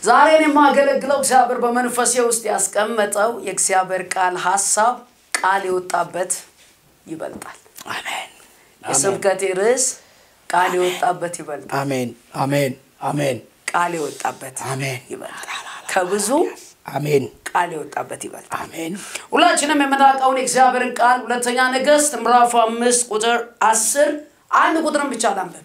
ዛሬን የማገለግለው እግዚአብሔር በመንፈሴ ውስጥ ያስቀመጠው የእግዚአብሔር ቃል ሀሳብ ቃል የወጣበት ይበልጣል። አሜን የስብከቴ ርዕስ ቃል የወጣበት ይበልጣል። አሜን አሜን አሜን ቃል የወጣበት አሜን ይበልጣል። ከብዙ አሜን ቃል የወጣበት ይበልጣል። አሜን ሁላችንም የምናውቀውን የእግዚአብሔርን ቃል ሁለተኛ ነገሥት ምዕራፍ አምስት ቁጥር አስር አንድ ቁጥርን ብቻ ላንብብ።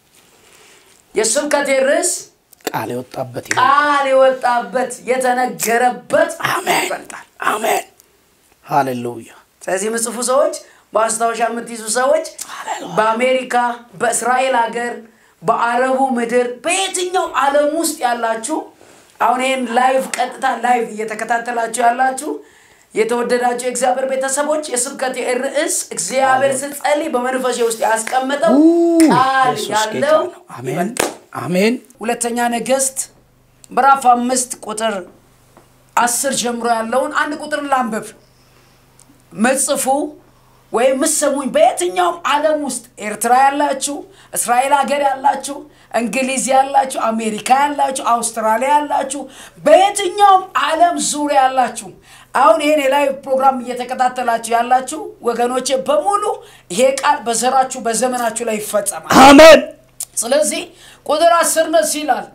የስብከቴ ርዕስ ቃል የወጣበት ይበልጣል። ቃል የወጣበት የተነገረበት አሜን ይበልጣል። አሜን ሃሌሉያ ስለዚህ የምጽፉ ሰዎች ማስታወሻ የምትይዙ ሰዎች በአሜሪካ፣ በእስራኤል ሀገር፣ በአረቡ ምድር በየትኛው ዓለም ውስጥ ያላችሁ አሁን ይህን ላይቭ ቀጥታ ላይቭ እየተከታተላችሁ ያላችሁ የተወደዳችሁ የእግዚአብሔር ቤተሰቦች የስብከት ርዕስ እግዚአብሔር ስጸልይ በመንፈሴ ውስጥ ያስቀመጠው ቃል ኢየሱስ ጌታ ያለው ነው። አሜን ይበልጣል። አሜን ሁለተኛ ነገሥት ምዕራፍ አምስት ቁጥር አስር ጀምሮ ያለውን አንድ ቁጥር ላንብብ። ምጽፉ ወይም ምሰሙኝ በየትኛውም ዓለም ውስጥ ኤርትራ ያላችሁ፣ እስራኤል ሀገር ያላችሁ፣ እንግሊዝ ያላችሁ፣ አሜሪካ ያላችሁ፣ አውስትራሊያ ያላችሁ፣ በየትኛውም ዓለም ዙሪያ ያላችሁ አሁን ይሄን የላይቭ ፕሮግራም እየተከታተላችሁ ያላችሁ ወገኖቼ በሙሉ ይሄ ቃል በዘራችሁ በዘመናችሁ ላይ ይፈጸማል። አሜን ስለዚህ ቁጥር አስር ነስ ይላል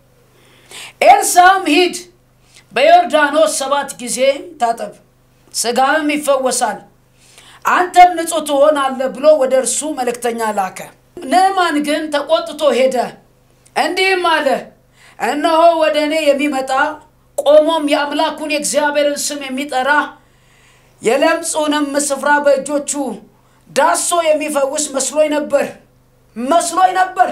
ኤልሳም ሂድ በዮርዳኖስ ሰባት ጊዜ ታጠብ ስጋህም ይፈወሳል አንተም ንጹሕ ትሆናለህ ብሎ ወደ እርሱ መልእክተኛ ላከ ንዕማን ግን ተቆጥቶ ሄደ እንዲህም አለ እነሆ ወደ እኔ የሚመጣ ቆሞም የአምላኩን የእግዚአብሔርን ስም የሚጠራ የለምጹንም ስፍራ በእጆቹ ዳሶ የሚፈውስ መስሎኝ ነበር መስሎኝ ነበር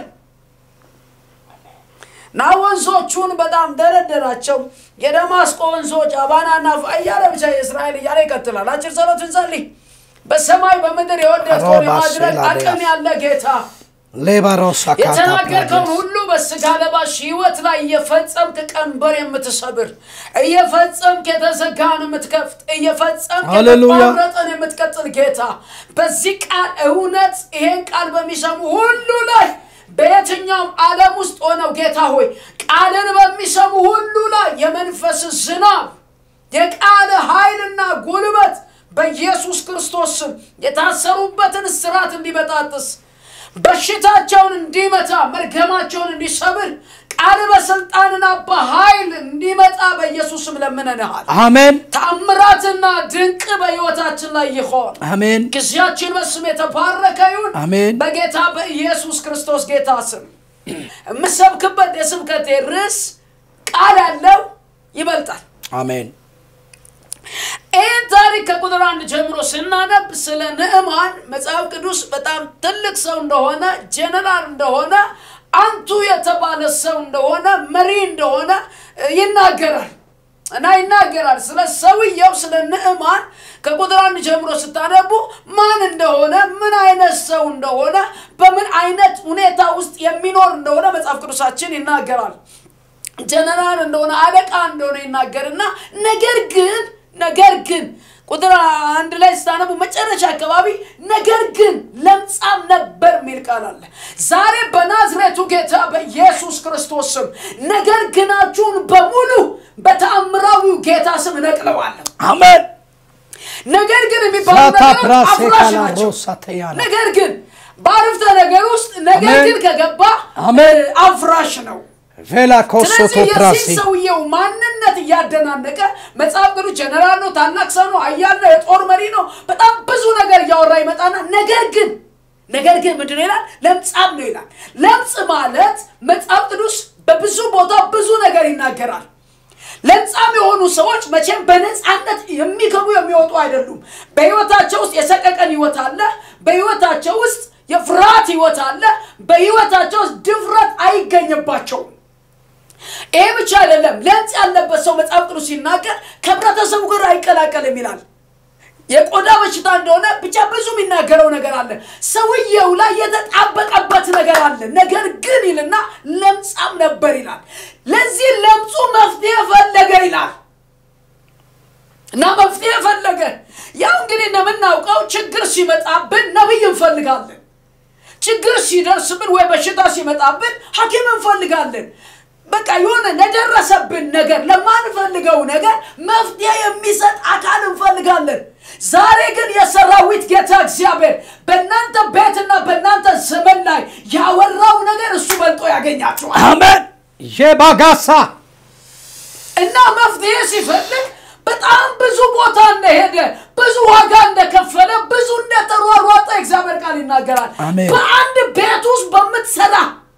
ና ወንዞቹን በጣም ደረደራቸው የደማስቆ ወንዞች አባናና ፋ እያለ ብቻ የእስራኤል እያለ ይቀጥላል አጭር ጸሎት እንጸልይ በሰማይ በምድር የወደድከውን የማድረግ አቅም ያለ ጌታ ሌባሮስ የተናገርከውን ሁሉ በስጋ ለባሽ ህይወት ላይ እየፈጸምክ ቀንበር የምትሰብር እየፈጸምክ የተዘጋን የምትከፍት እየፈጸምክ ሃሌሉያ። የተቋረጠን የምትቀጥል ጌታ በዚህ ቃል እውነት ይሄን ቃል በሚሰሙ ሁሉ ላይ በየትኛውም ዓለም ውስጥ ሆነው ጌታ ሆይ ቃልን በሚሰሙ ሁሉ ላይ የመንፈስ ዝናብ የቃል ኃይልና ጉልበት በኢየሱስ ክርስቶስ ስም የታሰሩበትን ስራት እንዲበጣጥስ በሽታቸውን እንዲመታ መርገማቸውን እንዲሰብር ቃል በስልጣንና በኃይል እንዲመጣ በኢየሱስ ስም ለምነንሃል። አሜን ተአምራትና ድንቅ በሕይወታችን ላይ ይሆን። አሜን ጊዜያችን በስም የተባረከ ይሁን። አሜን በጌታ በኢየሱስ ክርስቶስ ጌታ ስም የምሰብክበት የስብከቴ ርዕስ ቃል ያለው ይበልጣል። አሜን ይህን ታሪክ ከቁጥር አንድ ጀምሮ ስናነብ ስለ ንዕማን መጽሐፍ ቅዱስ በጣም ትልቅ ሰው እንደሆነ ጀነራል እንደሆነ አንቱ የተባለ ሰው እንደሆነ መሪ እንደሆነ እ, ይናገራል እና ይናገራል ስለ ሰውየው ስለ ንዕማን ከቁጥር አንድ ጀምሮ ስታነቡ ማን እንደሆነ ምን አይነት ሰው እንደሆነ በምን አይነት ሁኔታ ውስጥ የሚኖር እንደሆነ መጽሐፍ ቅዱሳችን ይናገራል ጀነራል እንደሆነ አለቃ እንደሆነ ይናገርና ነገር ግን ነገር ግን ቁጥር አንድ ላይ ስታነቡ መጨረሻ አካባቢ ነገር ግን ለምጻም ነበር የሚል ቃል አለ ዛሬ በናዝሬቱ ጌታ በኢየሱስ ክርስቶስ ስም ነገር ግናችሁን በሙሉ በተአምራዊው ጌታ ስም እነቅለዋለሁ አሜን ነገር ግን የሚባሉ ሳታ ነገሮች ፕራሴ አፍራሽ ናቸው ካላሮሳ ተያና ነገር ግን በአረፍተ ነገር ውስጥ ነገር አሜን። ግን ከገባ አሜን። እ, አፍራሽ ነው ቬላ ኮሶቶ ስለዚህ ፕራሴ የዚህ ሰውየው ማንነት እያደናነቀ መጽሐፍ ቅዱስ ጀነራል ነው፣ ታላቅ ሰው ነው፣ ኃያል ነው፣ የጦር መሪ ነው፣ በጣም ብዙ ነገር እያወራ ይመጣና ነገር ግን ነገር ግን ምንድን ነው ይላል? ለምጻም ነው ይላል። ለምጽ ማለት መጽሐፍ ቅዱስ በብዙ ቦታ ብዙ ነገር ይናገራል። ለምጻም የሆኑ ሰዎች መቼም በነፃነት የሚገቡ የሚወጡ አይደሉም። በህይወታቸው ውስጥ የሰቀቀን ህይወት አለ። በህይወታቸው ውስጥ የፍርሃት ህይወት አለ። በህይወታቸው ውስጥ ድፍረት አይገኝባቸውም። ይሄ ብቻ አይደለም። ለምጽ ያለበት ሰው መጽሐፍ ቅዱስ ሲናገር ከህብረተሰቡ ጋር አይቀላቀልም ይላል። የቆዳ በሽታ እንደሆነ ብቻ ብዙ የሚናገረው ነገር አለ። ሰውየው ላይ የተጣበቀበት ነገር አለ። ነገር ግን ይልና ለምጻም ነበር ይላል። ለዚህ ለምጹ መፍትሄ ፈለገ ይላል እና መፍትሄ ፈለገ። ያው እንግዲህ እንደምናውቀው ችግር ሲመጣብን ነቢይ እንፈልጋለን። ችግር ሲደርስብን ወይ በሽታ ሲመጣብን ሐኪም እንፈልጋለን። በቃ የሆነ ለደረሰብን ነገር ለማንፈልገው ነገር መፍትሄ የሚሰጥ አካል እንፈልጋለን። ዛሬ ግን የሰራዊት ጌታ እግዚአብሔር በእናንተ ቤትና በእናንተ ዘመን ላይ ያወራው ነገር እሱ በልጦ ያገኛቸዋል አሜን ዤባጋሳ እና መፍትሄ ሲፈልግ በጣም ብዙ ቦታ እንደሄደ ብዙ ዋጋ እንደከፈለ ብዙ እንደተሯሯጠ እግዚአብሔር ቃል ይናገራል። አሜን። በአንድ ቤት ውስጥ በምትሰራ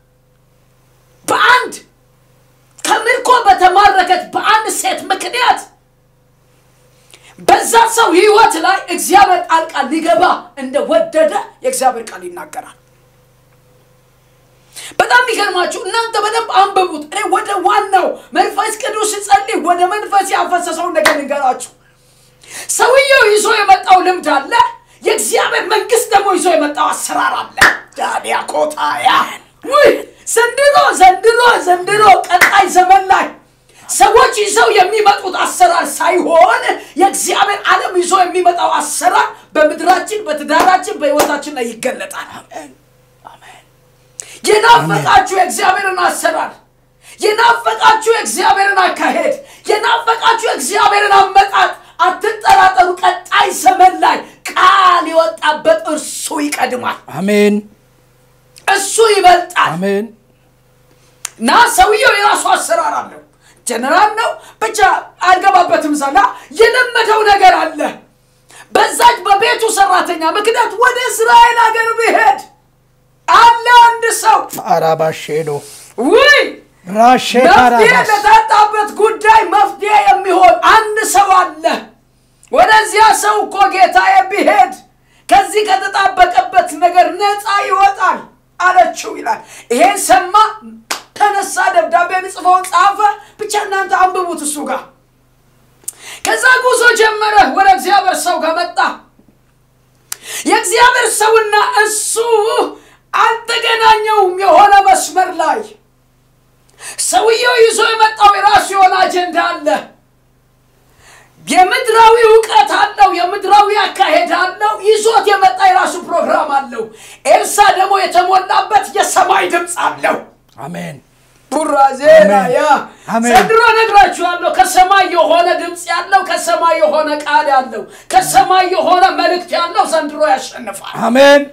በአንድ ከምርኮ በተማረከች በአንድ ሴት ምክንያት በዛ ሰው ህይወት ላይ እግዚአብሔር ጣልቃ ሊገባ እንደወደደ የእግዚአብሔር ቃል ይናገራል። በጣም የሚገርማችሁ እናንተ በደንብ አንብቡት። እኔ ወደ ዋናው መንፈስ ቅዱስ ሲጸልይ ወደ መንፈስ ያፈሰሰውን ነገር ልንገራችሁ። ሰውየው ይዞ የመጣው ልምድ አለ። የእግዚአብሔር መንግስት ደግሞ ይዞ የመጣው አሰራር አለ። ዳንያ ኮታያ ውይ ዘንድሮ ዘንድሮ ዘንድሮ ቀጣይ ዘመን ላይ ሰዎች ይዘው የሚመጡት አሰራር ሳይሆን የእግዚአብሔር ዓለም ይዞ የሚመጣው አሰራር በምድራችን፣ በትዳራችን፣ በህይወታችን ላይ ይገለጣል። የናፈቃችሁ የእግዚአብሔርን አሰራር የናፈቃችሁ የእግዚአብሔርን አካሄድ የናፈቃችሁ የእግዚአብሔርን አመጣጥ አትጠራጠሩ። ቀጣይ ዘመን ላይ ቃል የወጣበት እርሱ ይቀድማል፣ አሜን እሱ ይበልጣል። አሜን እና ሰውየው የራሱ አሰራር አለው። ጀነራል ነው ብቻ አልገባበትም። ዛላ የለመደው ነገር አለ። በዛች በቤቱ ሰራተኛ ምክንያት ወደ እስራኤል ሀገር ብሄድ አለ አንድ ሰው አራባሼዶ ውይ ራሼ መፍትሄ ካራባስ ለታጣበት ጉዳይ መፍትሄ የሚሆን አንድ ሰው አለ። ወደዚያ ሰው እኮ ጌታዬ ቢሄድ ከዚህ ከተጣበቀበት ነገር ነፃ ይወጣል አለችው ይላል። ይሄን ሰማ፣ ተነሳ፣ ደብዳቤ ጽፎውን ጻፈ። ብቻ እናንተ አንብቡት እሱ ጋር። ከዛ ጉዞ ጀመረ። ወደ እግዚአብሔር ሰው ጋር መጣ። የእግዚአብሔር ሰውና እሱ አልተገናኘውም። የሆነ መስመር ላይ ሰውየው ይዞ የመጣው የራሱ የሆነ አጀንዳ አለ። የምድራዊ እውቀት አለው። የምድራዊ አካሄድ አለው። ይዞት የመጣ የራሱ ፕሮግራም አለው። ኤልሳ ደግሞ የተሞላበት የሰማይ ድምፅ አለው። አሜን ቡራዜና ያ አሜን። ዘንድሮ ነግራችኋለሁ። ከሰማይ የሆነ ድምፅ ያለው ከሰማይ የሆነ ቃል ያለው ከሰማይ የሆነ መልእክት ያለው ዘንድሮ ያሸንፋል። አሜን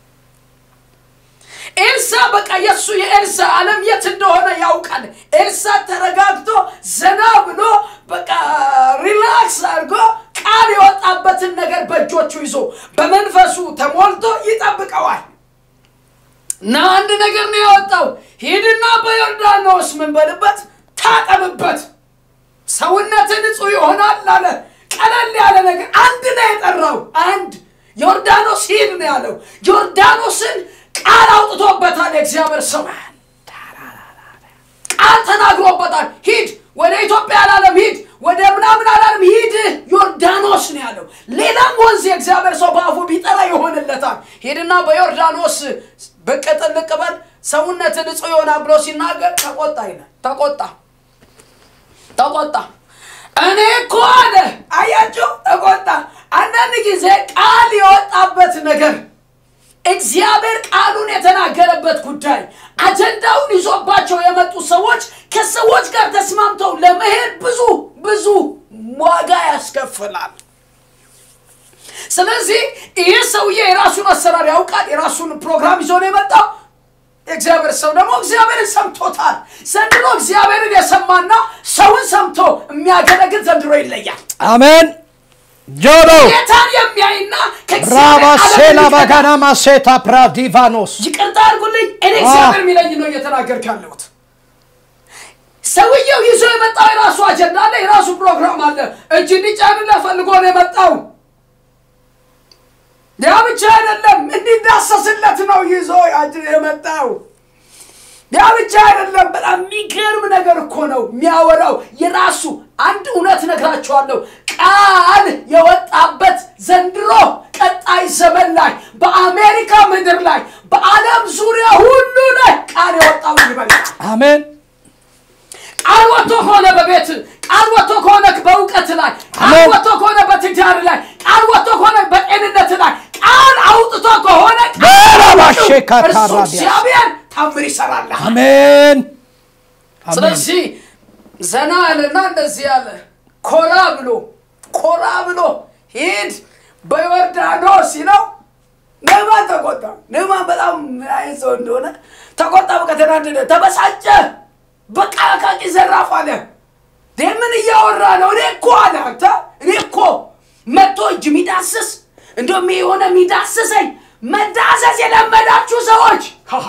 ኤልሳ በቃ የእሱ የኤልሳ ዓለም የት እንደሆነ ያውቃል። ኤልሳ ተረጋግቶ ዘና ብሎ በቃ ሪላክስ አድርጎ ቃል የወጣበትን ነገር በእጆቹ ይዞ በመንፈሱ ተሞልቶ ይጠብቀዋል። እና አንድ ነገር ነው ያወጣው። ሂድና በዮርዳኖስ ምን በልበት ታጠብበት፣ ሰውነት ንጹሕ ይሆናል አለ። ቀለል ያለ ነገር አንድ ነው የጠራው። አንድ ዮርዳኖስ ሂድ ነው ያለው። ዮርዳኖስን ቃል አውጥቶበታል። የእግዚአብሔር ሰው ቃል ተናግሮበታል። ሂድ ወደ ኢትዮጵያ አላለም፣ ሂድ ወደ ምናምን አላለም፣ ሂድ ዮርዳኖስ ነው ያለው። ሌላም ወንዝ የእግዚአብሔር ሰው በአፉ ቢጠራ ይሆንለታል። ሂድና በዮርዳኖስ ብቅ ጥልቅ በል ሰውነት ንጹሕ ይሆናል ብሎ ሲናገር ተቆጣ ይላል። ተቆጣ ተቆጣ። እኔ እኮ አለ አያችሁ፣ ተቆጣ። አንዳንድ ጊዜ ቃል የወጣበት ነገር እግዚአብሔር ቃሉን የተናገረበት ጉዳይ አጀንዳውን ይዞባቸው የመጡ ሰዎች ከሰዎች ጋር ተስማምተው ለመሄድ ብዙ ብዙ ዋጋ ያስከፍላል። ስለዚህ ይህ ሰውዬ የራሱን አሰራር ያውቃል። የራሱን ፕሮግራም ይዞ ነው የመጣው። የእግዚአብሔር ሰው ደግሞ እግዚአብሔርን ሰምቶታል። ዘንድሮ እግዚአብሔርን የሰማና ሰውን ሰምቶ የሚያገለግል ዘንድሮ ይለያል። አሜን ጆሮ ጌታን የሚያይና ከእግዚአብሔር ራባሴላ ዓለም የሚቀዳ ባጋና ማሴታ ፕራዲቫኖስ ይቅርታ አድርጉልኝ። እኔ እግዚአብሔር የሚለኝ ነው እየተናገርክ ያለሁት። ሰውየው ይዞ የመጣው የራሱ አጀንዳ አለ፣ የራሱ ፕሮግራም አለ። እጅ እንዲጫንለት ፈልጎ ነው የመጣው። ያ ብቻ አይደለም፣ እንዲዳሰስለት ነው ይዞ ያጅ- የመጣው። ያ ብቻ አይደለም። በጣም የሚገርም ነገር እኮ ነው የሚያወራው። የራሱ አንድ እውነት ነግራችኋለሁ። ቃል የወጣበት ዘንድሮ ቀጣይ ዘመን ላይ በአሜሪካ ምድር ላይ በዓለም ዙሪያ ሁሉ ላይ ቃል የወጣው ይበልጣል። አሜን ቃል ወጥቶ ከሆነ በቤት ቃል ወጥቶ ከሆነ በእውቀት ላይ ቃል አሜን። ወጥቶ ከሆነ በትዳር ላይ ቃል ወጥቶ ከሆነ በጤንነት ላይ ቃል አውጥቶ ከሆነ ቃል በራባሼ እርሱ ካታራቢያስ። እግዚአብሔር ታምር ይሰራል። አሜን አሜን። ስለዚህ ዘና ያለና እንደዚህ ያለ ኮራ ብሎ ኮራ ብሎ ሂድ በዮርዳኖስ ሲለው ንዕማን ተቆጣ። ንዕማን በጣም ምን አይነት ሰው እንደሆነ ተቆጣ። በቃ ተናደደ፣ ተበሳጨ። በቃ አቃቂ ዘራፍ አለ። እንዴ ምን እያወራ ነው? እኔ እኮ አለ አንተ እኔ እኮ መጥቶ እጅ የሚዳስስ እንደውም የሆነ የሚዳስሰኝ መዳሰስ የለመዳችሁ ሰዎች ሃሃ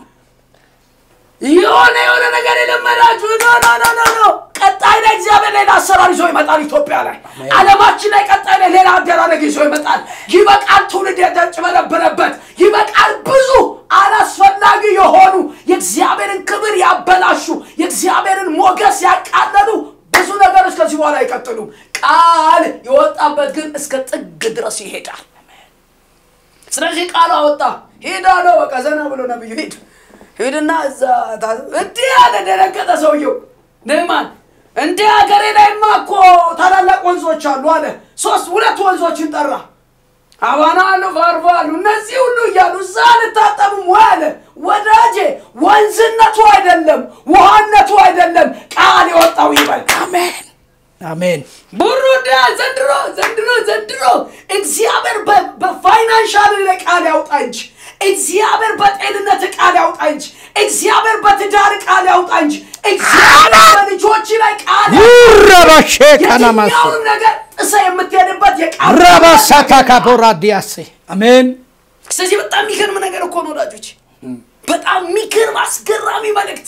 የሆነ የሆነ ነገር የለመዳችሁ ኖ ኖ ኖ ኖ ኖ ቀጣይ ላይ እግዚአብሔር ሌላ አሰራር ይዞ ይመጣል። ኢትዮጵያ ላይ ዓለማችን ላይ ቀጣይ ላይ ሌላ አደራረግ ይዞ ይመጣል። ይበቃል። ትውልድ የተጭበረበረበት ይበቃል። ብዙ አላስፈላጊ የሆኑ የእግዚአብሔርን ክብር ያበላሹ የእግዚአብሔርን ሞገስ ያቃለሉ ብዙ ነገሮች ከዚህ በኋላ አይቀጥሉም። ቃል የወጣበት ግን እስከ ጥግ ድረስ ይሄዳል። ስለዚህ ቃሉ አወጣ ሂድ አለው። በቃ ዘና ብሎ ነብዩ ሂድ ሂድና እዛ ታ- እንዲህ አለ። ደነገጠ ሰውየው ንዕማን። እንዲህ ሀገሬ ላይማ እኮ ታላላቅ ወንዞች አሉ አለ። ሶስት ሁለት ወንዞችን ጠራ። አባና አሉ፣ ፋርፋ አሉ። እነዚህ ሁሉ እያሉ እዛ አልታጠብም ወይ አለ። ወዳጄ ወንዝነቱ አይደለም ውሃነቱ አይደለም ቃል የወጣው ይበል። አሜን አሜን ቡሩዳ ዘንድሮ ዘንድሮ ዘንድሮ እግዚአብሔር በ- በፋይናንሻል ላይ ቃል ያውጣ እንጂ እግዚአብሔር በጤንነት ቃል ያውጣ እንጂ እግዚአብሔር በትዳር ቃል ያውጣ እንጂ እግዚአብሔር በልጆች ላይ ቃል ያውጣ። ረባሼ ካናማሶ የትኛውንም ነገር ጥሰ የምትሄድበት የቃል ረባሳታ ካፖራ ዲያሴ አሜን ስለዚህ በጣም የሚገርም ነገር እኮ ነው ወዳጆች፣ በጣም የሚገርም አስገራሚ መልእክት፣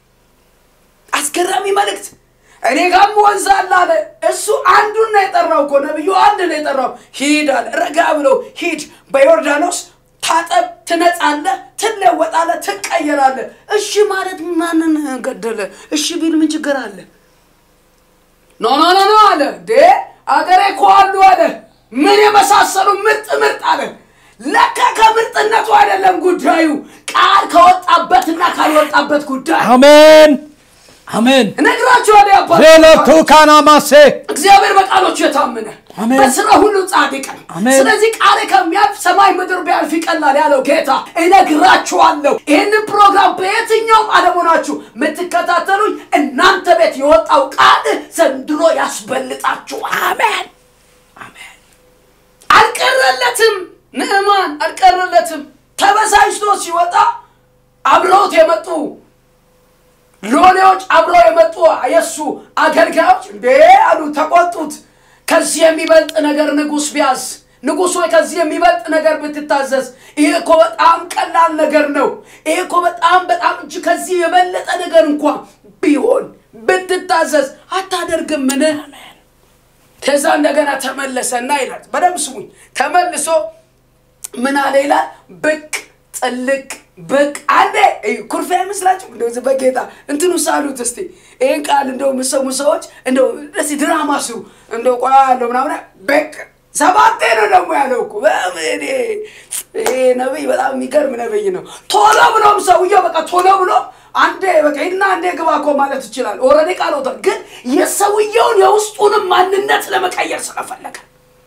አስገራሚ መልእክት። እኔ ጋም ወንዝ አለ አለ። እሱ አንዱን ነው የጠራው እኮ ነብዩ አንድ ነው የጠራው። ሂድ አለ። ረጋ ብሎ ሂድ፣ በዮርዳኖስ ታጠብ፣ ትነጻለህ፣ ትለወጣለህ፣ ትቀየራለህ። እሺ ማለት ማንን ገደለ? እሺ ቢል ምን ችግር አለ? ኖ ኖ ኖ ኖ አለ ዴ አገሬ እኮ አሉ አለ ምን የመሳሰሉ ምርጥ ምርጥ አለ ለካ ከምርጥነቱ አይደለም ጉዳዩ ቃል ከወጣበትና ካልወጣበት ጉዳይ አሜን አሜን እነግራችኋለሁ ያባ ዜሎቱ ካናማሴ እግዚአብሔር በቃሎቹ የታመነ አሜን። በስራ ሁሉ ጻድቅ ነው። አሜን። ስለዚህ ቃሌ ከሚያልፍ ሰማይ ምድር ቢያልፍ ይቀላል ያለው ጌታ እነግራችኋለሁ። ይህንን ፕሮግራም በየትኛውም ዓለም ሆናችሁ የምትከታተሉኝ እናንተ ቤት የወጣው ቃል ዘንድሮ ያስበልጣችኋል። አሜን አሜን። አልቀረለትም፣ ንዕማን አልቀረለትም። ተበሳጭቶ ሲወጣ አብረውት የመጡ ሎሌዎች አብረው የመጡ የእሱ አገልጋዮች እንዴ አሉ፣ ተቆጡት። ከዚህ የሚበልጥ ነገር ንጉሥ ቢያዝ ንጉሥ ሆይ ከዚህ የሚበልጥ ነገር ብትታዘዝ፣ ይሄ እኮ በጣም ቀላል ነገር ነው። ይሄ እኮ በጣም በጣም እጅ ከዚህ የበለጠ ነገር እንኳን ቢሆን ብትታዘዝ አታደርግምን? ከዛ እንደገና ተመለሰና ይላል። በደምብ ስሙኝ። ተመልሶ ምን አለ ይላል? ብቅ ጥልቅ ብቅ አንዴ እዩ፣ ኩርፊያ አይመስላችሁ? እንደው ዝም በጌታ እንትኑ ሳሉት እስቲ ይህን ቃል እንደው የምሰሙ ሰዎች እንደው ደስ ድራማ ስሩ እንደው ቆያ ያለው ምናምን ብቅ ሰባቴ ነው ደግሞ ያለው እኮ በጣም እኔ ይሄ ነብይ በጣም የሚገርም ነብይ ነው። ቶሎ ብሎም ሰውየው በቃ ቶሎ ብሎ አንዴ በቃ ሂድና አንዴ ግባ እኮ ማለት ይችላል። ኦልሬዲ ቃል ወጥቷል። ግን የሰውየውን የውስጡንም ማንነት ለመቀየር ስለፈለገ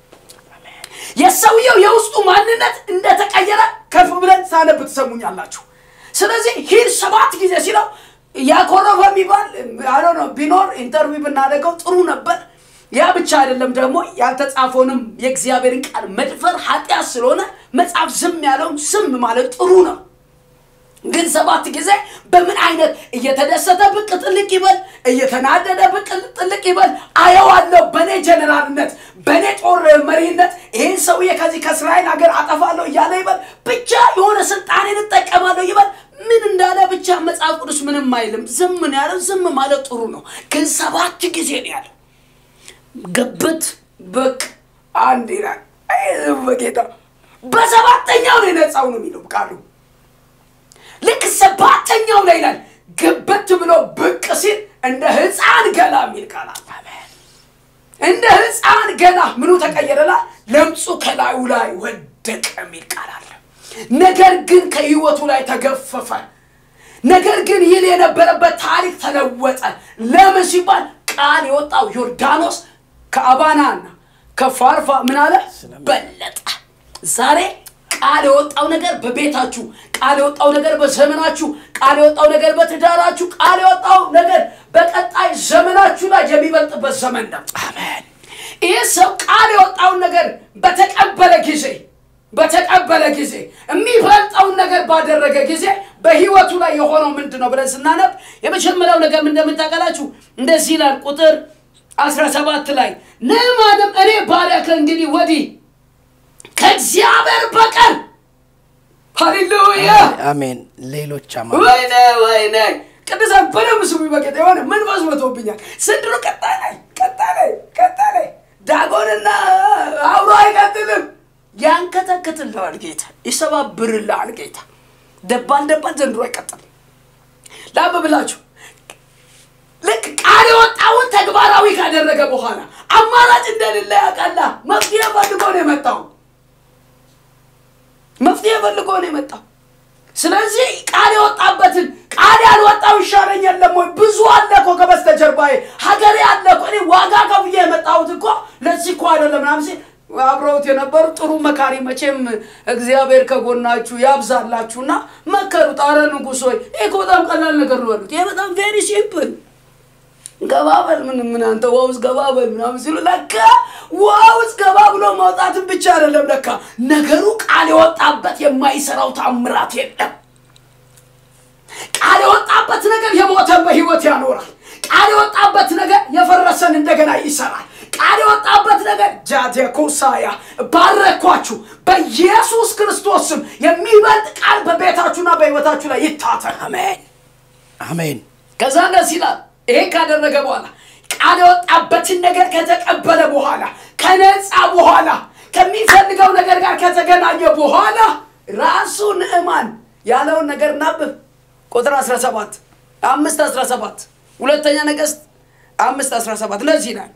የሰውየው የውስጡ ማንነት እንደተቀየረ ከፍ ብለን ሳነብ ትሰሙኛላችሁ። ስለዚህ ሂድ ሰባት ጊዜ ሲለው ያኮረፈ የሚባል አለ ነው ቢኖር ኢንተርቪው ብናደርገው ጥሩ ነበር። ያ ብቻ አይደለም ደግሞ ያልተጻፈውንም የእግዚአብሔርን ቃል መድፈር ኃጢአት ስለሆነ መጽሐፍ ዝም ያለውን ዝም ማለት ጥሩ ነው። ግን ሰባት ጊዜ በምን አይነት እየተደሰተ ብቅ ጥልቅ ይበል፣ እየተናደደ ብቅ ጥልቅ ይበል አየዋለሁ። በእኔ ጀኔራልነት፣ በእኔ ጦር መሪነት ይህን ሰውዬ ከዚህ ከእስራኤል ሀገር አጠፋለሁ እያለ ይበል፣ ብቻ የሆነ ስልጣኔን እጠቀማለሁ ይበል። ምን እንዳለ ብቻ መጽሐፍ ቅዱስ ምንም አይልም። ዝም ነው ያለው። ዝም ማለት ጥሩ ነው። ግን ሰባት ጊዜ ነው ያለው። ግብት ብቅ አንድ ይላል። አይ ዝም በጌታ በሰባተኛው ነው የነጻው ነው የሚለው ቃሉ ልክ ሰባተኛው ላይ ይላል ግብት ብሎ ብቅ ሲል እንደ ህፃን ገላ የሚል ቃል አለ። እንደ ህፃን ገላ ምኑ ተቀየረላ? ለምጹ ከላዩ ላይ ወደቀ የሚል ቃል አለ። ነገር ግን ከህይወቱ ላይ ተገፈፈ። ነገር ግን ይል የነበረበት ታሪክ ተለወጠ። ለምን ሲባል ቃል የወጣው ዮርዳኖስ ከአባናና ከፋርፋ ምን አለ በለጠ። ዛሬ ቃል የወጣው ነገር በቤታችሁ፣ ቃል የወጣው ነገር በዘመናችሁ፣ ቃል የወጣው ነገር በትዳራችሁ፣ ቃል የወጣው ነገር በቀጣይ ዘመናችሁ ላይ የሚበልጥበት ዘመን ነው። አሜን ይህ ሰው ቃል የወጣውን ነገር በተቀበለ ጊዜ በተቀበለ ጊዜ የሚበልጠውን ነገር ባደረገ ጊዜ በህይወቱ ላይ የሆነው ምንድን ነው ብለን ስናነብ የመጀመሪያው ነገር ምን እንደምታውቃላችሁ እንደዚህ ይላል ቁጥር 17 ላይ ንዕማንም እኔ ባሪያ ከእንግዲህ ወዲህ ከእግዚአብሔር በቀር ሃሌሉያ አሜን ሌሎች አማ ወይኔ ወይኔ ቅዱሳን በደንብ ስሙ በጌታ የሆነ መንፈስ መቶብኛል ስንድሮ ቀጣይ ላይ ቀጣይ ላይ ቀጣይ ላይ ዳጎንና አብሮ አይቀጥልም ያንከተክትልሃል ጌታ ይሰባብርልሃል ጌታ ደባል ደባል ዘንድሮ አይቀጥልም ላብብላችሁ ልክ ቃል የወጣውን ተግባራዊ ካደረገ በኋላ አማራጭ እንደሌለ ያውቃላ መፍትሄ ፈልጎ ነው የመጣው መፍትሄ ፈልጎ ነው የመጣው ስለዚህ ቃል የወጣበትን ቃል ያልወጣው ይሻለኝ የለም ወይ ብዙ አለ እኮ ከበስተጀርባዬ ሀገሬ አለ እኮ እኔ ዋጋ ከፍዬ የመጣሁት እኮ ለዚህ እኮ አይደለም ምናምን ሲል አብረውት የነበሩ ጥሩ መካሪ መቼም እግዚአብሔር ከጎናችሁ ያብዛላችሁና መከሩት አረ ንጉሥ ሆይ ይህ እኮ በጣም ቀላል ነገር ነው ያሉት ይሄ በጣም ቬሪ ሲምፕል ገባበል ምን ምን አንተ ውሃ ውስጥ ገባበል ምናምን ሲሉ ለካ ውሃ ውስጥ ገባ ብሎ ማውጣትን ብቻ አይደለም ለካ ነገሩ ቃል የወጣበት የማይሰራው ታምራት የለም ቃል የወጣበት ነገር የሞተን በህይወት ያኖራል ቃል የወጣበት ነገር የፈረሰን እንደገና ይሰራል ቃል የወጣበት ነገር ጃቴኮሳያ ባረኳችሁ በኢየሱስ ክርስቶስ ስም የሚበልጥ ቃል በቤታችሁና በህይወታችሁ ላይ ይታተር አሜን አሜን ከዛ እንደዚህ ይላል ይሄ ካደረገ በኋላ ቃል የወጣበትን ነገር ከተቀበለ በኋላ ከነጻ በኋላ ከሚፈልገው ነገር ጋር ከተገናኘ በኋላ ራሱ ንዕማን ያለውን ነገር እናብብ ቁጥር 17 አምስት 17 ሁለተኛ ነገሥት አምስት 17 ለዚህ ይላል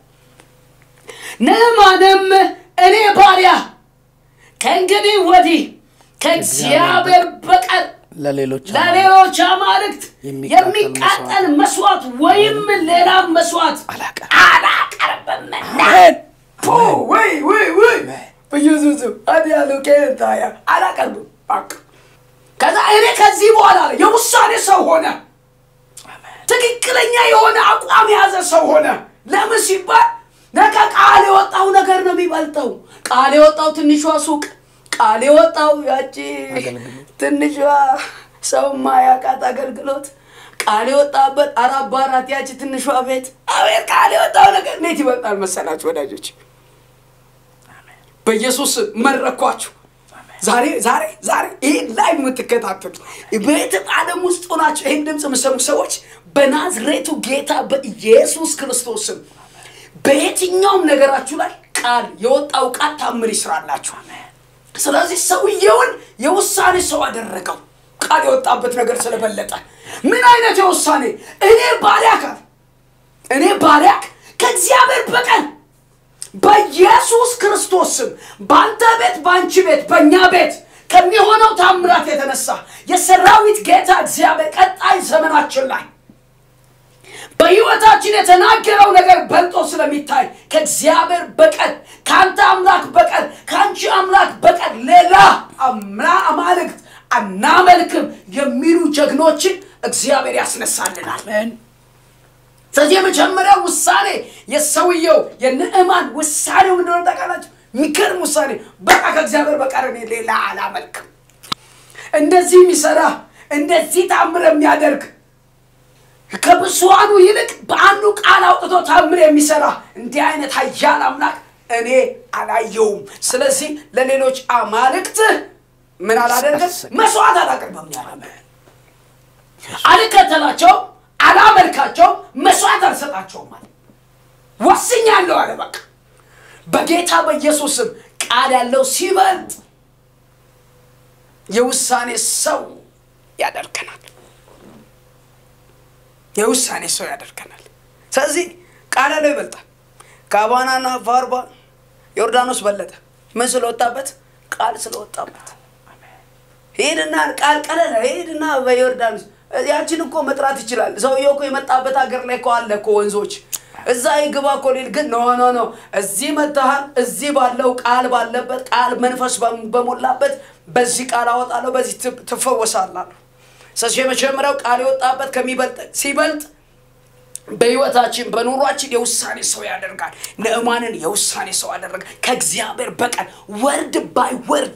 ንዕማንም እኔ ባሪያ ከእንግዲህ ወዲህ ከእግዚአብሔር በቀር ለሌሎች ለሌሎች አማልክት የሚቃጠል የሚቃጠል መስዋዕት ወይም ሌላ መስዋዕት አላቀርብም። አላቀርብም። አሜን ፖ ወይ ወይ ወይ በኢየሱስ ስም አዲ ያለው ኬንታያ አላቀርብም። በቃ ከዛ እኔ ከዚህ በኋላ አለ የውሳኔ ሰው ሆነ። ትክክለኛ የሆነ አቋም የያዘ ሰው ሆነ። ለምን ሲባል ነገ ቃል የወጣው ነገር ነው የሚበልጠው። ቃል የወጣው ትንሿ ሱቅ፣ ቃል የወጣው ያቺ ትንሿ ሰው ማያውቃት አገልግሎት፣ ቃል የወጣበት አራት በአራት ያቺ ትንሿ ቤት። አቤት ቃል የወጣው ነገር እንዴት ይበልጣል መሰላችሁ ወዳጆች? በኢየሱስ ስም መረኳችሁ። ዛሬ ዛሬ ዛሬ ይህን ላይ የምትከታተሉ በየትም ዓለም ውስጥ ሆናችሁ ይህን ድምፅ የምሰሙ ሰዎች በናዝሬቱ ጌታ በኢየሱስ ክርስቶስ ስም በየትኛውም ነገራችሁ ላይ ቃል የወጣው ቃል ታምር ይስራላችሁ። ስለዚህ ሰውየውን የውሳኔ ሰው አደረገው። ቃል የወጣበት ነገር ስለበለጠ ምን አይነት የውሳኔ እኔ ባሪያክ አለ እኔ ባሪያክ ከእግዚአብሔር በቀር በኢየሱስ ክርስቶስ ስም በአንተ ቤት በአንቺ ቤት በእኛ ቤት ከሚሆነው ታምራት የተነሳ የሰራዊት ጌታ እግዚአብሔር ቀጣይ ዘመናችን ላይ በሕይወታችን የተናገረው ነገር በልጦ ስለሚታይ ከእግዚአብሔር በቀር ከአንተ አምላክ በቀር ከአንቺ አምላክ በቀር ሌላ አምላ አማልክት አናመልክም የሚሉ ጀግኖችን እግዚአብሔር ያስነሳልናል። አሜን ስለዚህ የመጀመሪያው ውሳኔ የሰውየው የንዕማን ውሳኔው እንደሆነ ታውቃላችሁ። የሚገርም ውሳኔ። በቃ ከእግዚአብሔር በቀር እኔ ሌላ አላመልክም። እንደዚህ የሚሰራ እንደዚህ ታምር የሚያደርግ ከብዙሃኑ ይልቅ በአንዱ ቃል አውጥቶ ታምር የሚሰራ እንዲህ አይነት ኃያል አምላክ እኔ አላየውም። ስለዚህ ለሌሎች አማልክት ምን አላደርግም፣ መስዋዕት አላቀርብም ያለ አልከተላቸውም፣ አላመልካቸውም፣ መስዋዕት አልሰጣቸውም አለ። ወስኛለሁ አለ። በቃ በጌታ በኢየሱስ ስም ቃል ያለው ሲበልጥ የውሳኔ ሰው ያደርገናል። የውሳኔ ሰው ያደርገናል። ስለዚህ ቃል ያለው ይበልጣል። ከአባናና ፋርባ ዮርዳኖስ በለጠ። ምን ስለወጣበት? ቃል ስለወጣበት። ሄድና ቃል ቀለለ። ሄድና በዮርዳኖስ ያችን እኮ መጥራት ይችላል። ሰውየው እኮ የመጣበት ሀገር ላይ እኮ አለ እኮ ወንዞች እዛ ይግባ እኮ ሊል ግን ኖ ኖ ኖ እዚህ መጥተሃል። እዚህ ባለው ቃል ባለበት ቃል መንፈስ በም- በሞላበት በዚህ ቃል አወጣለሁ፣ በዚህ ት- ትፈወሳላለሁ። ስለዚህ የመጀመሪያው ቃል የወጣበት ከሚበልጥ ሲበልጥ በህይወታችን በኑሯችን የውሳኔ ሰው ያደርጋል። ንዕማንን የውሳኔ ሰው ያደረገ ከእግዚአብሔር በቀር ወርድ ባይ ወርድ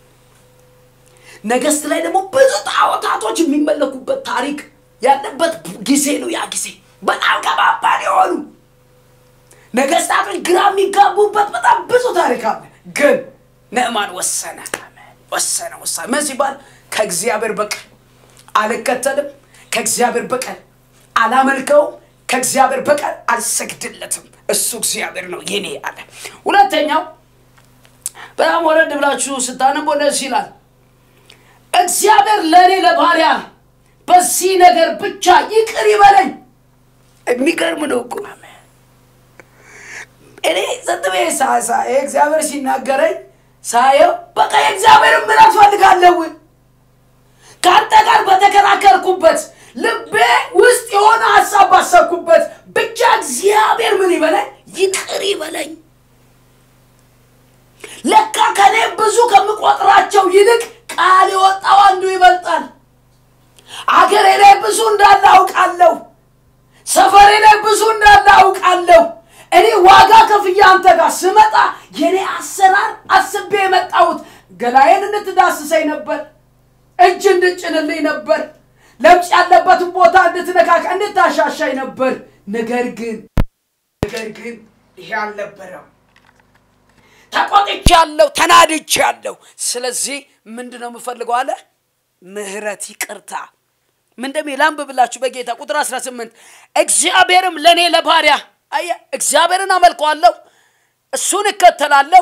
ነገስት ላይ ደግሞ ብዙ ጣዖታቶች የሚመለኩበት ታሪክ ያለበት ጊዜ ነው። ያ ጊዜ በጣም ከባባድ የሆኑ ነገስታቶች ግራ የሚጋቡበት በጣም ብዙ ታሪክ አለ። ግን ንዕማን ወሰነ ወሰነ ወሰነ። ምን ሲባል ከእግዚአብሔር በቀር አልከተልም፣ ከእግዚአብሔር በቀር አላመልከውም፣ ከእግዚአብሔር በቀር አልሰግድለትም። እሱ እግዚአብሔር ነው የኔ አለ። ሁለተኛው በጣም ወረድ ብላችሁ ስታነቦ ደስ ይላል። እግዚአብሔር ለእኔ ለባሪያ በዚህ ነገር ብቻ ይቅር ይበለኝ። የሚገርም ነው እኮ እኔ ጸጥ ብዬ ሳ- ሳ- ይሄ እግዚአብሔር ሲናገረኝ ሳየው በቃ የእግዚአብሔር ምሕረት ፈልጋለሁ። ከአንተ ጋር በተከራከርኩበት ልቤ ውስጥ የሆነ ሀሳብ ባሰብኩበት ብቻ እግዚአብሔር ምን ይበለኝ ይቅር ይበለኝ። ለካ ከኔ ብዙ ከምቆጥራቸው ይልቅ ቃል የወጣው አንዱ ይበልጣል። አገሬ ላይ ብዙ እንዳለ አውቃለሁ። ሰፈሬ ላይ ብዙ እንዳለ አውቃለሁ። እኔ ዋጋ ከፍዬ አንተ ጋር ስመጣ የኔ አሰራር አስቤ የመጣሁት ገላዬን እንድትዳስሰኝ ነበር፣ እጅ እንድጭንልኝ ነበር፣ ለምጽ ያለበትን ቦታ እንድትነካካ እንድታሻሻኝ ነበር። ነገር ግን ነገር ግን ይሄ አልነበረም። ተቆጥቻለሁ፣ ተናድቻለሁ። ስለዚህ ምንድን ነው የምፈልገው አለ ምህረት፣ ይቅርታ። ምን እንደሚል አንብብላችሁ በጌታ ቁጥር 18 እግዚአብሔርም ለእኔ ለባሪያ አየህ፣ እግዚአብሔርን አመልከዋለሁ፣ እሱን እከተላለሁ።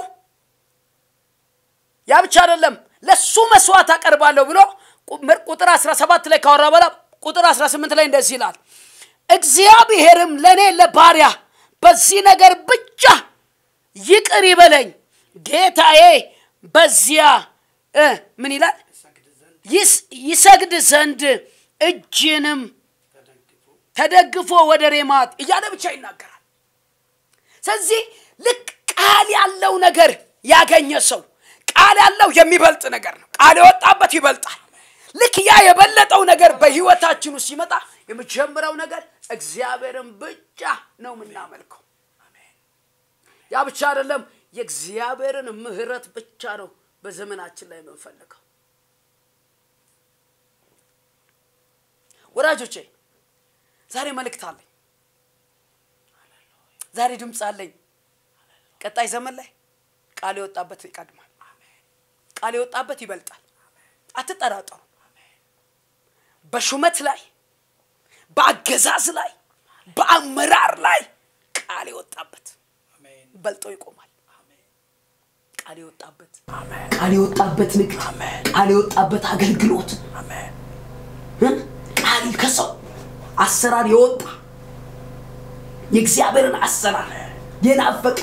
ያ ብቻ አይደለም፣ ለእሱ መስዋዕት አቀርባለሁ ብሎ ቁ- ቁጥር 17 ላይ ካወራ በኋላ ቁጥር 18 ላይ እንደዚህ ይላል እግዚአብሔርም ለእኔ ለባሪያ በዚህ ነገር ብቻ ይቅር ይበለኝ ጌታዬ በዚያ እ ምን ይላል ይስ- ይሰግድ ዘንድ እጅንም ተደግፎ ወደ ሬማት እያለ ብቻ ይናገራል። ስለዚህ ልክ ቃል ያለው ነገር ያገኘ ሰው ቃል ያለው የሚበልጥ ነገር ነው። ቃል የወጣበት ይበልጣል። ልክ ያ የበለጠው ነገር በህይወታችን ውስጥ ሲመጣ የመጀመሪያው ነገር እግዚአብሔርን ብቻ ነው የምናመልከው። ያ ብቻ አይደለም፣ የእግዚአብሔርን ምሕረት ብቻ ነው በዘመናችን ላይ የምንፈልገው። ወዳጆቼ ዛሬ መልእክት አለኝ። ዛሬ ድምፅ አለኝ። ቀጣይ ዘመን ላይ ቃል የወጣበት ይቀድማል። ቃል የወጣበት ይበልጣል። አትጠራጠሩ። በሹመት ላይ፣ በአገዛዝ ላይ፣ በአመራር ላይ ቃል የወጣበት በልጦ ይቆማል። ቃል የወጣበት ቃል የወጣበት ንግድ፣ ቃል የወጣበት አገልግሎት እ? ቃል ከሰው አሰራር የወጣ የእግዚአብሔርን አሰራር የናፈቀ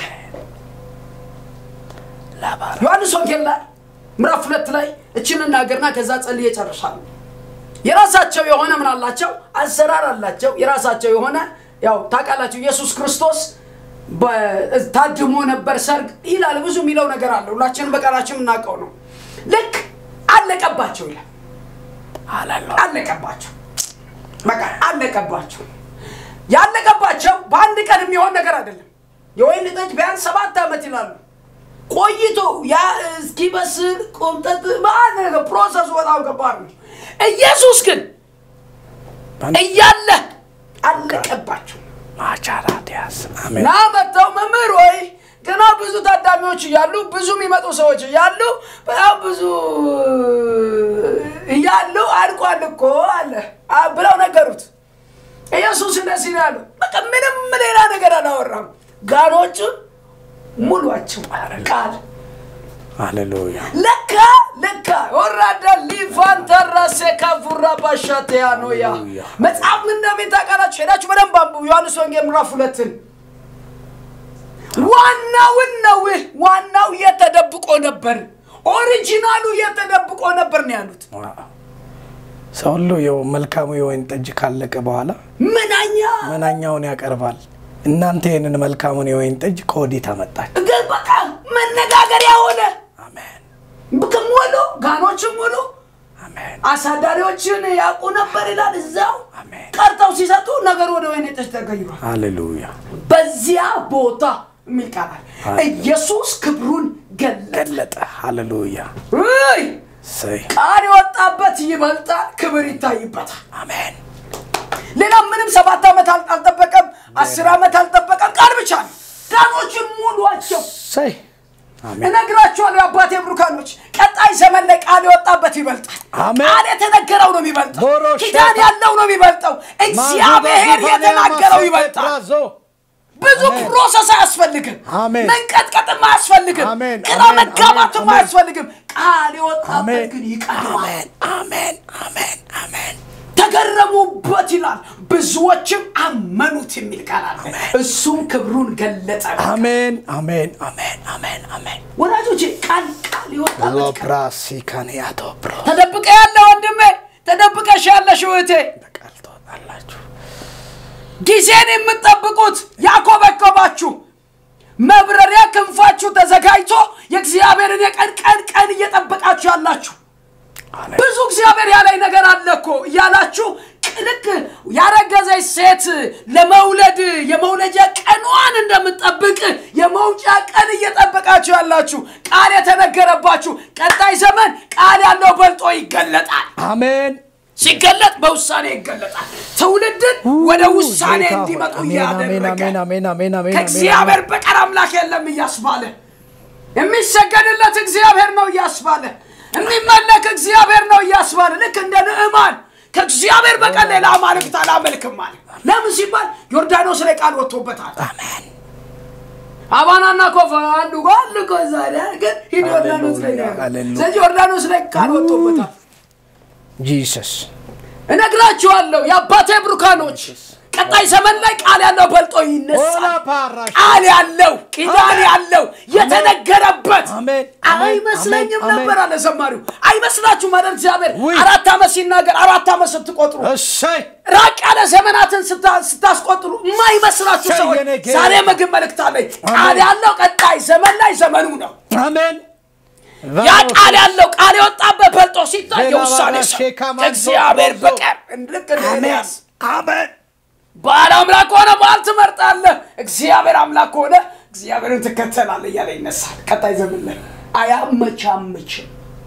ዮሐንስ ወንጌል ላይ ምዕራፍ ሁለት ላይ እችን እናገርና ከዛ ጸልዬ እጨርሳለሁ። የራሳቸው የሆነ ምን አላቸው? አሰራር አላቸው። የራሳቸው የሆነ ያው ታውቃላችሁ፣ ኢየሱስ ክርስቶስ በ- ታድሞ ነበር ሰርግ ይላል። ብዙ የሚለው ነገር አለ። ሁላችንም በቃላችን የምናውቀው ነው። ልክ አለቀባቸው ይላል። አለቀባቸው በቃ አለቀባቸው። ያለቀባቸው በአንድ ቀን የሚሆን ነገር አይደለም። የወይን ጠጅ ቢያንስ ሰባት ዓመት ይላሉ ቆይቶ ያ እስኪበስል ቆምጠጥ በአንድ ነገር ፕሮሰሱ በጣም ከባድ ነው። ኢየሱስ ግን እያለ አለቀባቸው። ማቻራዲያስ አሜን ና መጥተው መምህር ወይ ገና ብዙ ታዳሚዎች እያሉ ብዙ የሚመጡ ሰዎች እያሉ በጣም ብዙ እያሉ አልቋል እኮ አለ አ- ብለው ነገሩት። ኢየሱስ እንደዚህ ነው ያለው። በቃ ምንም ሌላ ነገር አላወራም። ጋኖቹን ሙሏቸው ቃል ሃሌሉያ ለካ ለካ ወራዳ ሊፋንተራሴ ካፉራ ባሻቴያ ነው ያ ሃሌሉያ። መጽሐፍ ምን እንደሚል ታውቃላችሁ? ሄዳችሁ በደንብ አንብቡ። ዮሐንስ ወንጌል ምዕራፍ ሁለትን ዋናውን ነው ዋናው የተደብቆ ነበር። ኦሪጂናሉ የተደብቆ ነበር ነው ያሉት። ሰው ሁሉ የው መልካሙ የወይን ጠጅ ካለቀ በኋላ ምናኛ መናኛውን ያቀርባል። እናንተ ይህንን መልካሙን የወይን ጠጅ ከወዲህ ታመጣችሁ። ግን በቃ መነጋገሪያ ሆነ። አሜን ሙሉ ጋኖችን ሙሉ አሜን አሳዳሪዎችን ያውቁ ነበር ይላል። እዛው አሜን። ቀርተው ሲሰጡ ነገሩ ወደ ወይን ጠጅ ተቀይሯል። ሃሌሉያ በዚያ ቦታ የሚል ቃል አለ። አሜን። ኢየሱስ ክብሩን ገለጠ። ገለጠ። ሃሌሉያ ውይ! ሰይ ቃል የወጣበት ይበልጣል፣ ክብር ይታይበታል። አሜን ሌላ ምንም ሰባት ዓመት አል- አልጠበቀም፣ አስር ዓመት አልጠበቀም። ቃል ብቻ ነው። ጋኖችን ሙሏቸው። ሰይ አሜን እነግራችኋለሁ የአባቴ ብሩካኖች፣ ቀጣይ ዘመን ላይ ቃል የወጣበት ይበልጣል። አሜን። ቃል የተነገረው ነው የሚበልጠው። ዶሮ ኪዳን ሸታ- ያለው ነው የሚበልጠው። እግዚአብሔር የተናገረው ይበልጣል። ራዞ ብዙ አሜን። ፕሮሰስ አያስፈልግም። አሜን። መንቀጥቀጥም አያስፈልግም። አሜን፣ ግራ አሜን፣ መጋባትም አሜን፣ አያስፈልግም። ቃል የወጣበት አሜን ግን ይቀድማል። አሜን አሜን አሜን አሜን ተገረሙበት ይላል። ብዙዎችም አመኑት የሚል ቃል አለ። እሱም ክብሩን ገለጠ። አሜን አሜን አሜን አሜን አሜን ወዳጆቼ ቃል ቃል የወጣበት ቃል ሎፕራሲ ካንያቶ ብሮ ተደብቀ ያለ ወንድሜ፣ ተደብቀሽ ያለሽ እህቴ በቃል ትወጣላችሁ። ጊዜን የምትጠብቁት ያኮበኮባችሁ መብረሪያ ክንፋችሁ ተዘጋጅቶ የእግዚአብሔርን የቀን ቀን ቀን እየጠበቃችሁ ያላችሁ አሜን ብዙ እግዚአብሔር ያለኝ ነገር አለ እኮ እያላችሁ ልክ ያረገዘች ሴት ለመውለድ የመውለጃ ቀኗን እንደምትጠብቅ የመውጫ ቀን እየጠበቃችሁ ያላችሁ ቃል የተነገረባችሁ ቀጣይ ዘመን ቃል ያለው በልጦ ይገለጣል። አሜን ሲገለጥ በውሳኔ ይገለጣል። ትውልድን ወደ ውሳኔ ጌታ ሆይ፣ እንዲመጡ አሜን አሜን እያደረገ አሜን አሜን አሜን አሜን ከእግዚአብሔር በቀር አምላክ የለም እያስባለ የሚሰገድለት እግዚአብሔር ነው እያስባለ የሚመለክ እግዚአብሔር ነው እያስባለ ልክ እንደ ንዕማን ከእግዚአብሔር በቀር ሌላ አማልክት አላመልክም አለ። ለምን ሲባል ዮርዳኖስ ላይ ቃል ወጥቶበታል። አሜን አባናና ኮፋ አንዱ ጋር አንዱ ከዛ ግን ሂድ ዮርዳኖስ ላይ ነው ያለው። ሃሌሉያ። ስለዚህ ዮርዳኖስ ላይ ቃል ወጥቶበታል። ጂሰስ እነግራችኋለሁ የአባቴ ብሩካኖች ቀጣይ ዘመን ላይ ቃል ያለው በልጦ ይነሳል። ኦላ ፓራሽ ቃል ያለው ኪዳን አሜን። ያለው የተነገረበት አሜን፣ አሜን፣ አይመስለኝም አሜን፣ ነበር አለ ዘማሪው። አይመስላችሁም አይደል? እግዚአብሔር ውይ። አራት ዓመት ሲናገር አራት ዓመት ስትቆጥሩ እሰይ ራቅ ያለ ዘመናትን ስታ- ስታስቆጥሩ የማይመስላችሁ እሰይ ሰዎች የኔ ጌታ። ዛሬ ምግብ መልእክት አለኝ። ቃል አሜን። ያለው ቀጣይ ዘመን ላይ ዘመኑ ነው። አሜን ያ ቃል ያለው ቃል የወጣበት በልጦ ሲታይ ሌላ የውሳኔ ባላ ሰው ሼካ ማንዞ ከእግዚአብሔር ሮዞ። በቀር ልክ እንደ አሜን ኤልያስ አሜን ባል አምላክ ሆነ ባል ትመርጣለህ። እግዚአብሔር አምላክ ሆነ እግዚአብሔርን ትከተላለህ እያለ ይነሳል። ቀጣይ ዘመን ላይ አያመቻምችም።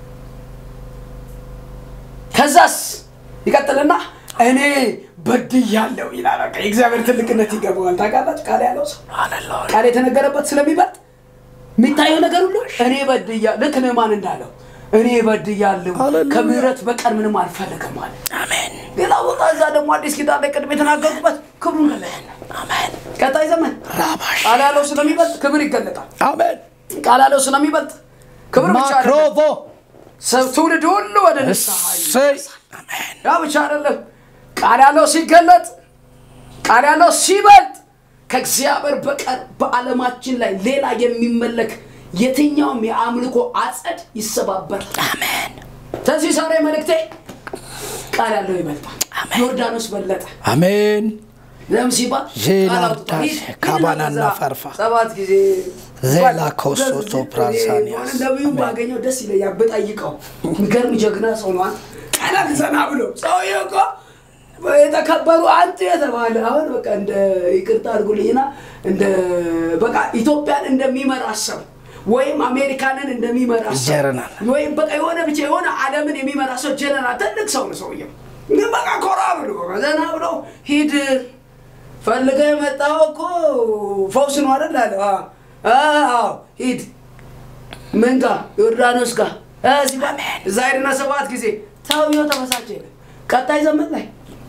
ከዛስ ይቀጥልና እኔ በድያለሁ ይላል። በቃ የእግዚአብሔር ትልቅነት ይገባዋል። ታውቃላችሁ ቃል ያለው ሰው ሃሌሉያ ቃል የተነገረበት ስለሚበልጥ የሚታየው ነገር ሁሉ እኔ በድያ ልክ ንዕማን እንዳለው እኔ በድያለሁ ሃሌሉያ። ከምሕረት በቀር ምንም አልፈልግም አለ። አሜን ሌላ ቦታ እዛ ደግሞ አዲስ ኪዳን ላይ ቅድም የተናገሩበት ክብሩን ገለጠ። አሜን ቀጣይ ዘመን ራባሽ ቃል ያለው ስለሚበልጥ ክብር ይገለጣል። አሜን ቃል ያለው ስለሚበልጥ ክብር ብቻ አይደለም፣ ማክሮቮ ሰው ትውልድ ሁሉ ወደ ንስሐ እሰይ አሜን ያ ብቻ አይደለም። ቃል ያለው ሲገለጥ፣ ቃል ያለው ሲበልጥ ከእግዚአብሔር በቀር በዓለማችን ላይ ሌላ የሚመለክ የትኛውም የአምልኮ አጸድ ይሰባበራል። አሜን ስለዚህ ዛሬ መልእክቴ ቃል ያለው ይበልጣል። ዮርዳኖስ በለጠ። አሜን ለምን ሲባል ዜና ቃል አውጥቷል። ዳሴ ሂድ- ሂድ ካባናና እዛ ፈርፋ ሰባት ጊዜ ዜላ ኮሶቶ ፕራንሳኒያስ ነቢዩ ባገኘው ደስ ይለኛል። ብጠይቀው የሚገርም ጀግና ሰው ነው። አንተ ቀለል ዘና ብሎ ሰውዬው እኮ የተከበሩ አንተ የተባለ አሁን በቃ እንደ ይቅርታ አድርጉልኝና እንደ በቃ ኢትዮጵያን እንደሚመራ ሰው ወይም አሜሪካንን እንደሚመራ ሰው ጀነራል። ወይም በቃ የሆነ ብቻ የሆነ ዓለምን የሚመራ ሰው ጀነራል፣ ትልቅ ሰው ነው ሰውየው። ግን በቃ ኮራ ብሎ ዘና ብሎ ሂድ ፈልገህ የመጣው እኮ ፈውስ ነው አይደል አለ። አዎ አዎ፣ ሂድ ምን ጋር ዮርዳኖስ ጋር እ ሲባል እዛ ሄድና ሰባት ጊዜ ሰውየው ተበሳጨ። ቀጣይ ዘመን ላይ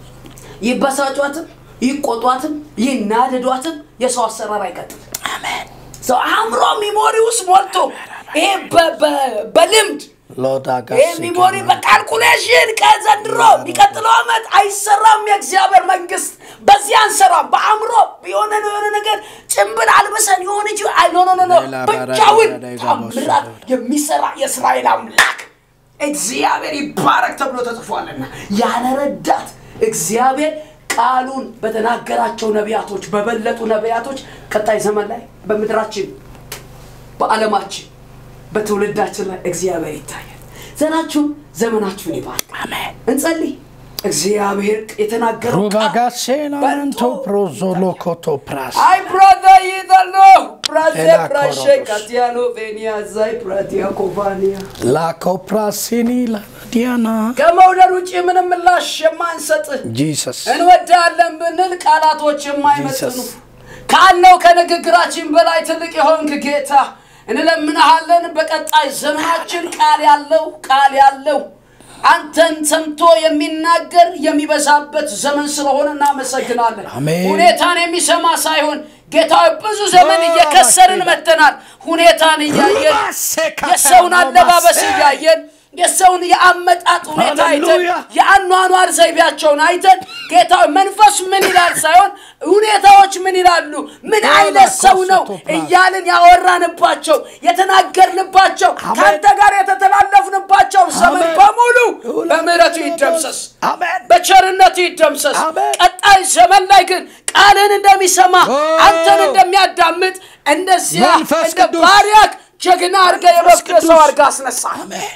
ይበሳጯትም ይቆጧትም ይናደዷትም የሰው አሰራር አይቀጥልም። አሜን ሰው አእምሮ ሚሞሪ ውስጥ ሞልቶ ይሄ በ- በ- በልምድ ሎዳጋ ይሄ ሚሞሪ በካልኩሌሽን ከዘንድሮ የሚቀጥለው ዓመት አይሰራም። የእግዚአብሔር መንግስት በዚህ አንሰራም። በአእምሮ የሆነ የሆነ ነገር ጭንብል አልብሰን የሆነ ጂ ኖ ኖ ኖ ኖ ሌላ ብቻውን ባራ- ባራ- ታምራት የሚሰራ የእስራኤል አምላክ እግዚአብሔር ይባረክ ተብሎ ተጽፏልና ያለ ረዳት እግዚአብሔር ቃሉን በተናገራቸው ነቢያቶች በበለጡ ነቢያቶች ቀጣይ ዘመን ላይ በምድራችን በዓለማችን በትውልዳችን ላይ እግዚአብሔር ይታያል። ዘራችሁን ዘመናችሁን ይባርክ። አሜን እንጸልይ። እግዚአብሔር የተናገረው ቃል ሩባጋሴና መንቶ ፕሮዞሎኮቶ ፕራስ አይ ብራዳ ይዘሎ ብራዜ ኤላ ብራሼ ኮሮዶስ። ካቲያኖ ቬኒያ ዛይ ብራዲያ ኮቫኒያ ላኮፕራሲኒ ላዲያና ከመውደድ ውጭ ምንም ምላሽ የማንሰጥ ጂሰስ እንወዳለን ብንል ቃላቶች የማይመጥኑ Jesus. ካለው ከንግግራችን በላይ ትልቅ የሆንክ ጌታ እንለምንሃለን። በቀጣይ ዘመናችን ቃል ያለው ቃል ያለው አንተን ሰምቶ የሚናገር የሚበዛበት ዘመን ስለሆነ እናመሰግናለን። አሜን። ሁኔታን የሚሰማ ሳይሆን ጌታ ሆይ፣ ብዙ ዘመን ኦ፣ እየከሰርን ባኬዳ። መጥተናል። ሁኔታን እያየን ራሴካ የሰውን አለባበስ ማሴ። እያየን የሰውን የአመጣጥ ሁኔታ አይተን ሃሌሉያ። የአኗኗር ዘይቤያቸውን አይተን ጌታ ሆይ፣ መንፈስ ምን ይላል ሳይሆን ሁኔታዎች ምን ይላሉ፣ ምን አይነት ሰው ነው እያልን ያወራንባቸው የተናገርንባቸው አሜን። ከአንተ ጋር የተተላለፍንባቸው ዘመን አሜን። በሙሉ በምሕረቱ ይደምሰስ፣ አሜን በቸርነቱ ይደምሰስ። አሜን። ቀጣይ ዘመን ላይ ግን ቃልን እንደሚሰማ ኦ። አንተን እንደሚያዳምጥ እንደዚያ መንፈስ እንደ ቅዱስ። ባሪያክ ጀግና አድርገ የበኩር ሰው ቅዱስ። አድርገ አስነሳ። አሜን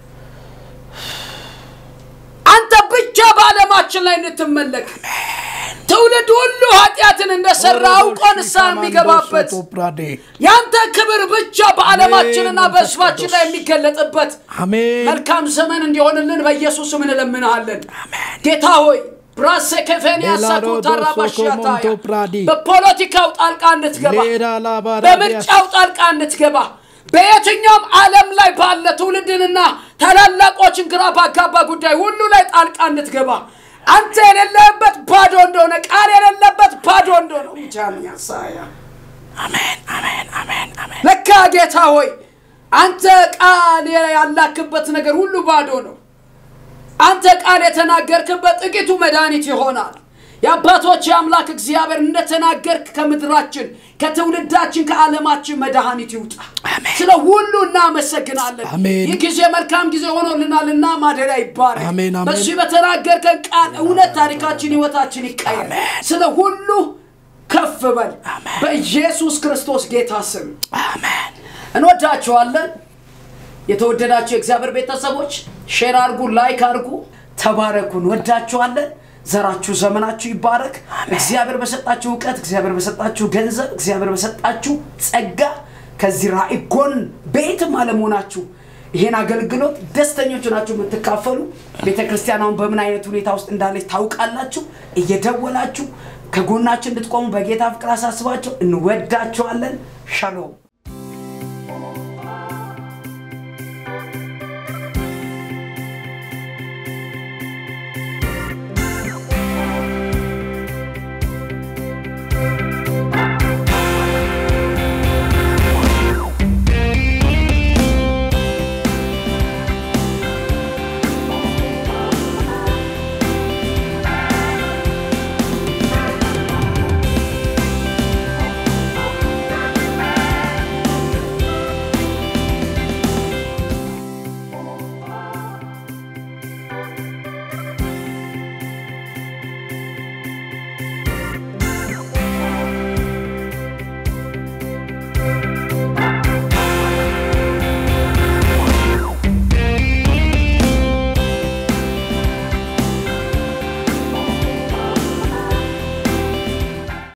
አንተ ብቻ በዓለማችን ላይ እንድትመለክ ትውልድ ሁሉ ኃጢአትን እንደሰራ አውቆ ንስሐ የሚገባበት ፕራዴ ያንተ ክብር ብቻ በዓለማችንና አሜን፣ በሕዝባችን መንፈስ ላይ የሚገለጥበት አሜን መልካም ዘመን እንዲሆንልን በኢየሱስ ስም እንለምንሃለን። አሜን ጌታ ሆይ ብራሴ ከፌንያ ኤላዶ ሳኩታራ ዶሶ ባሽያታያ ኮሞንቶ ፕራዲ በፖለቲካው ጣልቃ እንድትገባ ሌዳ ላባራ በምርጫው ጣልቃ እንድትገባ በየትኛውም ዓለም ላይ ባለ ትውልድንና ታላላቆችን ግራ ባጋባ ጉዳይ ሁሉ ላይ ጣልቃ እንድትገባ አንተ የሌለበት ባዶ እንደሆነ ቃል የሌለበት ባዶ እንደሆነ ጃን ያሳያ አሜን አሜን አሜን አሜን ለካ ጌታ ሆይ አንተ ቃል ያላክበት ነገር ሁሉ ባዶ ነው። አንተ ቃል የተናገርክበት ጥቂቱ መድኃኒት ይሆናል። የአባቶች የአምላክ እግዚአብሔር እንደተናገርክ ከምድራችን ከትውልዳችን ከዓለማችን መድኃኒት ይውጣ። አሜን። ስለ ሁሉ እናመሰግናለን። አሜን። ይህ ጊዜ መልካም ጊዜ ሆኖልናልና ማደሪያ ይባረክ። አሜን፣ አሜን። በዚህ በተናገርከን ቃል እውነት ታሪካችን፣ ህይወታችን ይቀየር። ስለ ሁሉ ከፍ በል በኢየሱስ ክርስቶስ ጌታ ስም አሜን እንወዳችኋለን። የተወደዳችሁ የእግዚአብሔር ቤተሰቦች ሼር አርጉ፣ ላይክ አርጉ፣ ተባረኩ። እንወዳችኋለን። ዘራችሁ ዘመናችሁ ይባረክ። እግዚአብሔር በሰጣችሁ እውቀት፣ እግዚአብሔር በሰጣችሁ ገንዘብ፣ እግዚአብሔር በሰጣችሁ ጸጋ ከዚህ ራእይ ጎን በየትም አለመሆናችሁ ይሄን አገልግሎት ደስተኞች ናችሁ የምትካፈሉ ቤተ ክርስቲያን አሁን በምን አይነት ሁኔታ ውስጥ እንዳለች ታውቃላችሁ። እየደወላችሁ ከጎናችን እንድትቆሙ በጌታ ፍቅር አሳስባቸው። እንወዳችኋለን። ሻሎም